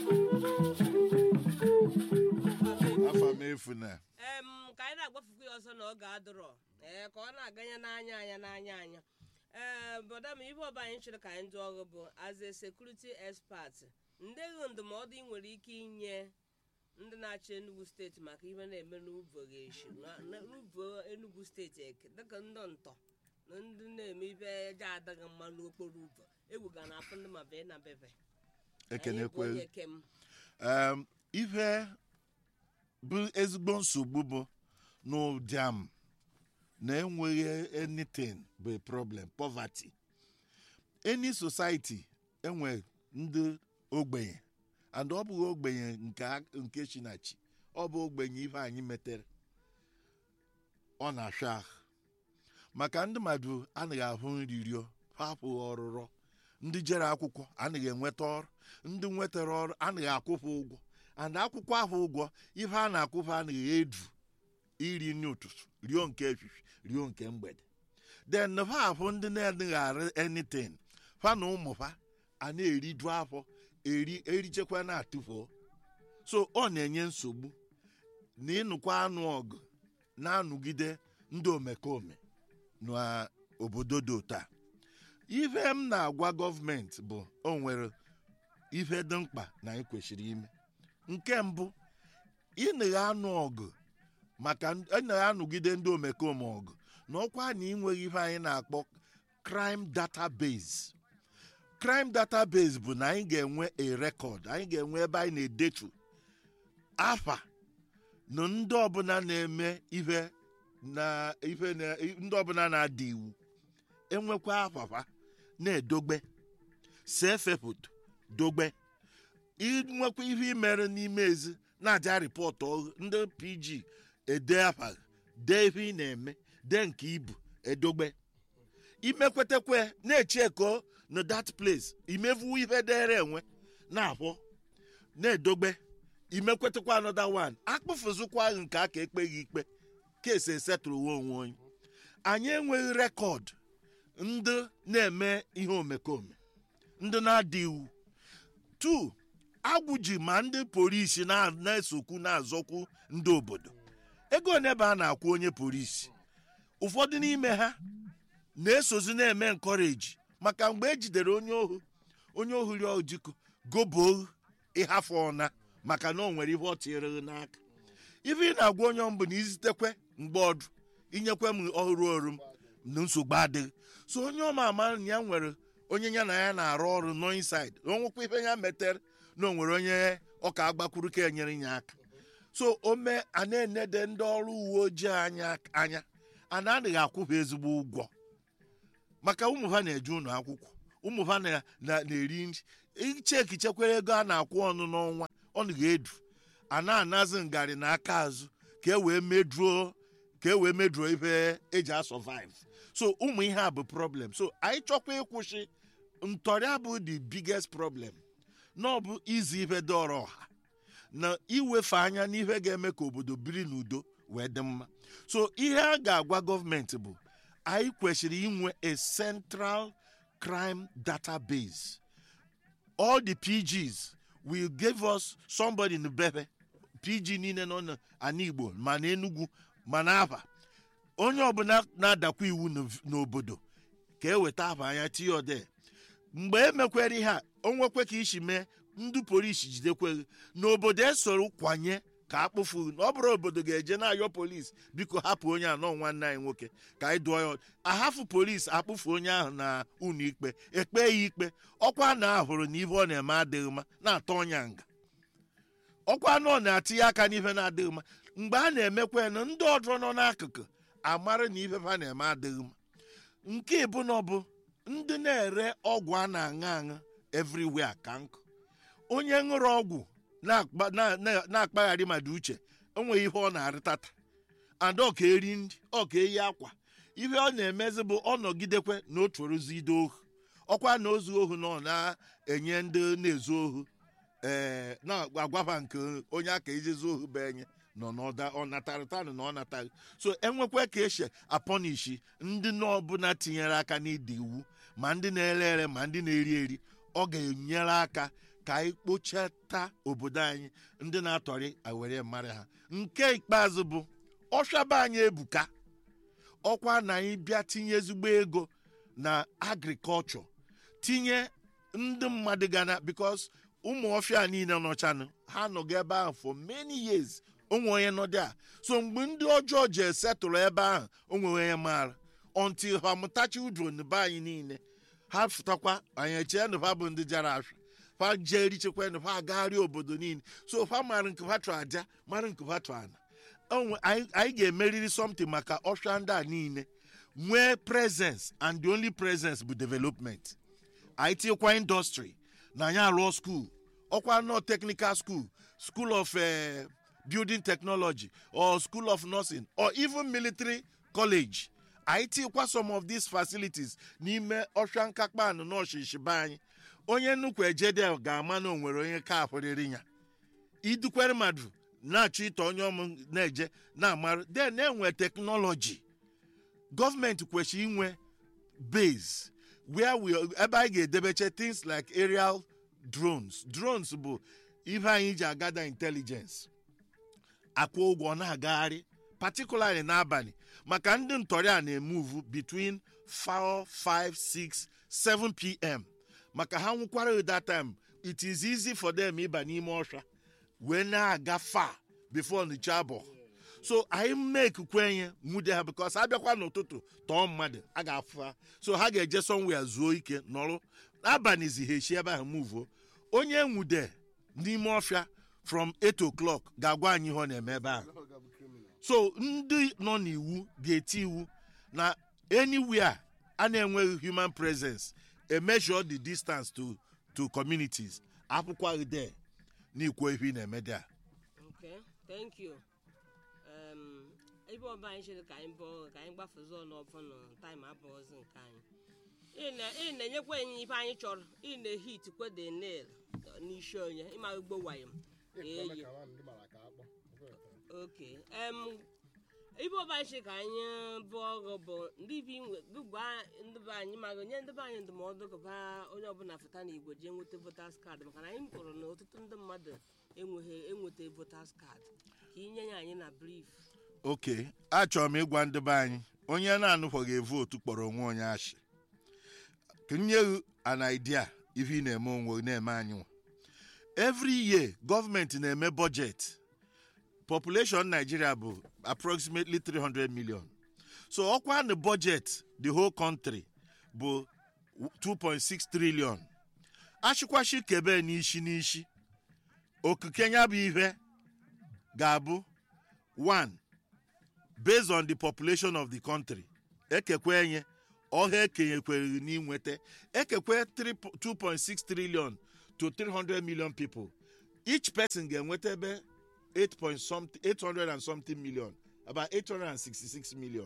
afa m efu na em ka anyị na-agbafukwu ya ọsọ na ọ ga-adụrọ ee ka ọ na-aganye n'anya anya n'anya anya ee bọda m ihe ọba anyị chọrọ ka anyị ndị ọrụ bụ as a security expert ndị gị ndụmọdụ ị nwere ike inye ndị na-achị Enugu steeti maka ihe na-eme n'uvo ga-eshi n'uvo Enugu steeti eke dịka ndị ntọ na ndị na-eme ibe eje adịghị mma n'okporo ụzọ egwu ga na-afụ ndị ma bee na bebe Anyị bụ ekenekwe onye kem um, ihe bụ ezigbo nsogbu bụ n'ụdịam na enweghị anything bụ a problem poverty any society enwe ndị ogbenye and ọ bụghị ogbenye nke a- nke chinachi ọ bụ ogbenye ihe anyị metere ọ na-afịa ahụ maka ndị mmadụ anaghị ahụ nri rio ha apụghị ọrụrọ ndị jere akwụkwọ anaghị enweta ọrụ ndị nwetara ọrụ anaghị akwụfụ ụgwọ and akwụkwọ ahụ ụgwọ ihe a na-akwụfụ anaghị edu iri nri ụtụtụ rio nke efifie rio nke mgbede then ha ahụ ndị na-adịghị arụ anything fa na ụmụ fa a na-eriju afọ eri erichekwa na-atụfuo so ọ na-enye nsogbu na ịnụkwa anụ ọgụ na-anụgide ndị omekome n'obodo dị otu a ife m na-agwa gọọmenti bụ o nwere ife dị mkpa na anyị kwesịrị ime nke mbụ ịnagha anụ ọgụ maka ịnagha anụgide ndị omekome ọgụ na ọkwa na ịnweghị ife anyị na-akpọ crime database crime database bụ na anyị ga-enwe a record anyị ga-enwe ebe anyị na-edetu afa na ndị ọbụla na-eme ife na ife na ndị ọbụla na-ada iwu enwekwa afafa na-edogbe see foto dogbe inwekwa ihe imere n'ime ezi na-aja rịpọtụ ọhụ ndị pg ede afa dee ihe ị na-eme dee nke ibu edogbe imekwetekwe na-echeko na that place imevu ihe dere enwe na-abụ na-edogbe imekwetekwa another one akpụfụzụkwa nke aka ekpeghị ikpe kesi esetụrụ onwe onwe onye anyị enweghị rekọd ndị na-eme ihe omekome ndị na-ada iwu tu agwụ ji ma ndị polisi na- na-esokwu na-azọkwu ndị obodo ego one ebe a na-akwụ onye polisi ụfọdụ n'ime ha na-esozi na-eme nkọreji maka mgbe e jidere onye ohu onye ohu ri ojiko gobo ịhafụ ọna maka na o nwere ihe ọ tinyere n'aka ife ị na-agwa onye mbụ na izitekwe mgbe ọdụ inyekwe m ọrụ ọrụ m na nsogbu adịghị so onye ọma ama na ya nwere onye ya na ya na-arụ ọrụ nọ inside na onwekwa ife ya metere na o nwere onye ọka agbakwuru ka enyere ya aka so o mee a na-enede ndị ọrụ uwe ojii anya anya a na-adịghị akwụba ezigbo ụgwọ maka ụmụ ha na-eje ụlọ akwụkwọ ụmụ ha na- na- na-eri nri icheki chekwere ego a na-akwụ ọnụ n'ọnwa ọnụ ga-edu a na-anazi ngarị n'aka azụ ka e wee meduo ka e wee meduo ife eji asọvive so ụmụ ihe a bụ problem so anyị chọkwa ịkwụsị ntọrị bụ the biggest problem na ọ bụ izi ife dọrọ ọha na iwefe anya n'ife ga-eme ka obodo biri n'udo wee dị mma so ihe a ga-agwa gọọmenti bụ anyị kwesịrị inwe a central crime database all the pgs will give us somebody in bebe pg niile nọ n'ala igbo ma na enugwu ma na aba onye ọbụla na-adakwa iwu n'ov- n'obodo ka eweta aba anya tinye ode mgbe emekwere ihe a o nwekwe ka isi mee ndị polisi jidekweghị n'obodo esoro kwanye ka akpụfu ọ bụrụ obodo ga-eje na-ayọ polisi biko hapụ onye anọ nwanne anyị nwoke ka anyị dụọ ya ọdụ. ahafụ polisi akpụfu onye ahụ na ụlọ ikpe ekpe ya ikpe ọkwa na ahụrụ na ihe ọ na-eme adịghị mma na-atọ ọnya nga ọkwa na ọ na-atinye aka n'ife na-adịghị mma mgbe a na-emekwa ya na ndị ọzọ nọ n'akụkụ amara na ife ha na-eme adịghị mma nke ịbụ na ọ bụ ndị na-ere ọgwụ a na-aṅụ aṅụ everywhere ka nkụ onye ṅụrụ ọgwụ na-akpa- na- na- na-akpagharị mmadụ uche enweghị ihe ọ na-arịtata ada ọka eri nri ọka eyi akwa ihe ọ na-emezi bụ ọ nọgidekwe na otu ozi ide ohu ọkwa na ozu ohu na ọ na-enye ndị na-ezu ohu ee na-agwaba nke onye aka ejezi ohu bụ enye nọ n'ọda ọ natarịtanụ na ọ nataghị so enwekwa ka esi apọnishi ndị n'ọbụla tinyere aka n'ịdị iwu ma ndị na-ere ere ma ndị na-eri eri ọ ga-enyere aka ka anyị kpochata obodo anyị ndị na-atọrị awere mara ha nke ikpeazụ bụ ọshaba anyị ebuka ọkwa na anyị bịa tinye ezigbo ego na agrikọlchọ tinye ndị mmadụ gana bikos ụmụ ọfịa niile nọchanụ ha nọgo ebe ahụ for many years onwe onye nọdị a so mgbe ndị ọjọọ ji esetụrụ ebe ahụ onwe onye maara until ha mụtachi udron be anyị niile ha fụtakwa anyị echee na ha bụ ndị jara afịa fa jee richekwa na ha agagharị obodo niile so fa mara nke ha chọ aja mara nke ha chọ ana Onwe- anyị anyị ga-emeriri something maka ọfịa ndị a niile nwee presence and the only presence bụ development anyị tinyekwa industry na anyị arụọ school ọkwa nọ technical school school of eh, building technology or school of nursing or even military college anyị tinyekwa some of these facilities n'ime ọfịa nkakpan n'ọchịchị be anyị onye nnukwu ejede ga-ama na o nwere onye ka ahụrịrị ya idukwere mmadụ na-achọ ịtọ onye ọmụ na-eje na-amarụ then enwe teknọlọji gọọmenti kwesịrị inwe base where we ebe anyị ga-edebeche things like aerial drones drones bụ ihe anyị ji agada intelligence akwụ ụgwọ na-agagharị particularly n'abalị maka ndị ntọrị a na-emuvu between 4 5 6 7 pm maka ha nwụkwara that time it is easy for them ịba n'ime ọhịa wee na-aga far before ncha abụọ so anyị make kwenye nwude ha because abịakwa n'ụtụtụ tọọ mmadụ a ga-afụ ha so ha ga-eje somewhere zuo ike nọrụ abalịzi ha echi ebe ahụ muvuo onye nwude n'ime ọfịa from 8 o'clock ga-agwa anyị ihe ọ na-eme ebe ahụ so ndị nọ n'iwu ga-eti iwu na anywhere a na-enweghị human presence a measure the distance to to communities akwụkwọ there n'ikwo ihe ị na-eme there Okay, thank you. Um, ebe ọba anyị chere ka anyị bụọ ka anyị gbafezi ọnụ ọbụnụ taịm abụọzi nke anyị ị na- ị na-enyekwa anyị ife anyị chọrọ ị na-ehit kwede nail n'isi onye ịma ugbo wayo eyi oke em ibe ọba anyị chere ka anyị bụọ ọgụ bụ ndị bi gụgwa ndị be anyị ma nye ndị be anyị ndụmọdụ gụba onye ọbụla fụta na igbo jee nweta votas kaadị maka na anyị hụrụ na ọtụtụ ndị mmadụ enweghị enweta votas kaadị ka inye ya anyị na brief oke achọrọ m ịgwa ndị be anyị onye na-anụkwaghị vootu kpọrọ onwe onye ashị ka nye gị an idea ihe ị na-eme onwe na-eme anyị nwa every year gọọmenti na-eme budget population nigeria bụ approximately 300 million so ọkwa na budget the whole country bụ 2.6 trillion achịkwachi kebe n'isi n'isi okike ya bụ ihe ga-abụ 1 based on the population of the country ekekwe enye ọha ekenyekwere n'inweta ekekwe 3 2.6 trillion to 300 million people each person ga-enweta ebe 8 point something 800 and something million about 866 million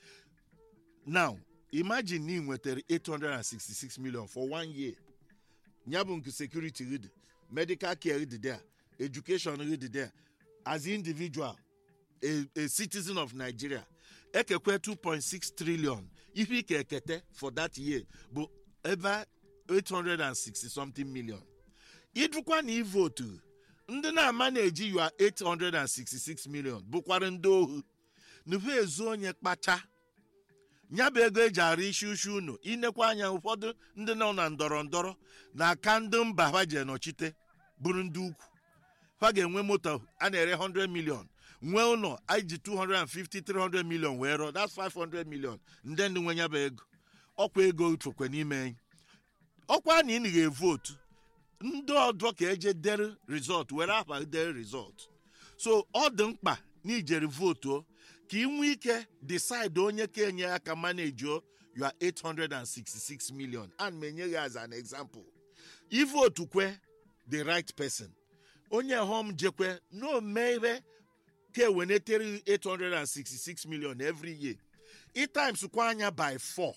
now imagine na ị nwetara 866 million for one year ya bụ nke security gị dị medical care dị there education gị dị there as individual a, a citizen of nigeria ekekwe 2.6 trillion ihe ike ekete for that year bụ ebe 860 something million ịdụkwa na ivotu ndị na-ama na-eji yua 866 million bụkwara ndị ohu nuhu ezu onye kpacha nya bụ ego eji arụ isi ushi unu inekwa anya ụfọdụ ndị nọ na ndọrọ ndọrọ na aka ndị mba ha je nọchite bụrụ ndị ukwu ha ga-enwe moto a na-ere 100 million nwee ụlọ anyị ji 250 300 million wee rụọ that's 500 million ndị ndị nwe ya bụ ego ọkwa ego chokwe n'ime anyị ọkwa na ị ga-evotu ndị ọdọ ka eje dere rizọt were afa dere rizọt so ọ dị mkpa na ijere votuo ka ị nwee ike decide onye ka enye aka manejuo you are 866 million and m enye gị as an example ivotu kwe the right person onye hom jekwe na ome ihe ka ewenetere 866 million every year i times kwa anya by 4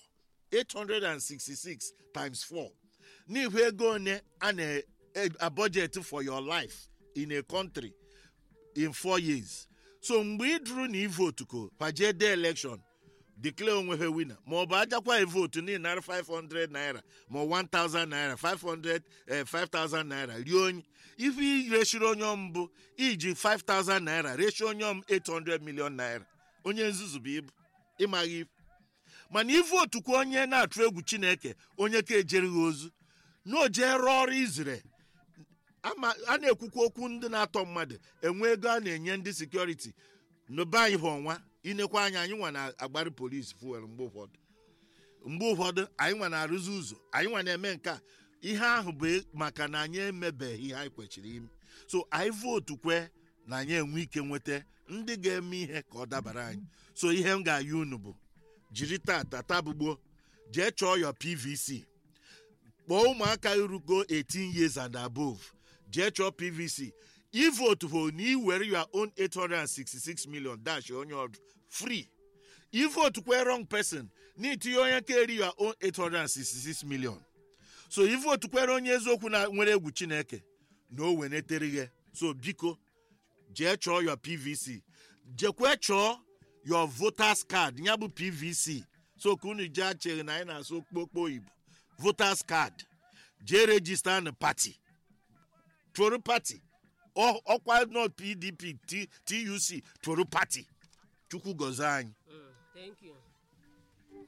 866 times 4 n'ihu ego one a na a budget for your life in a country in four years so mgbe ị dụrụ na ivotu ko paje de election declare onwe ha wina ma ọ bụ ajakwa votu n'ihi nara 500 naira ma ọ 1000 naira 500 eh, 5000 naira rie onye ife irechiri onye ọm bụ iji 5000 naira rechi onye ọm 800 million naira onye nzuzu bụ ibu ịmaghị ife mana ivotu kwa onye na-atụ egwu chineke onye ka ejerighị ozu na o jee rụọ ọrụ izire ama a na-ekwukwa okwu ndị na-atọ mmadụ enwe ego a na-enye ndị sekuriti n'obe anyị bụ ọnwa inekwa anya anyị nwa na-agbari polisi fuel mgbe ụfọdụ mgbe ụfọdụ anyị nwa na-arụzi ụzọ anyị nwa na-eme nke a ihe ahụ bụ maka na anyị emebeghị ihe anyị kwechiri ime so anyị vootu kwe na anyị enwe ike nweta ndị ga-eme ihe ka ọ dabara anyị so ihe m ga-ayị unu bụ jiri tata tabugbo jee chọọ yọ pvc kpọọ ụmụaka irugo 18 years and above jee chọọ pvc ivotu bụ na iwere your own 866 million dash onye ọdụ free ivotu kwe wrong person na itinye onye ka eri your own 866 million so ivotu kwere onye eziokwu na nwere egwu chineke na o wenetere ghe so biko jee chọọ your pvc jekwe chọọ your voters card ya bụ pvc so ka unu jee acheghị na anyị na-asụ okpokpo oyibo voters card jee rejista na pati tụrụ pati Ọ- ọkwa not pdp T- tuc tụrụ pati chukwu gọzie anyị Mm, thank you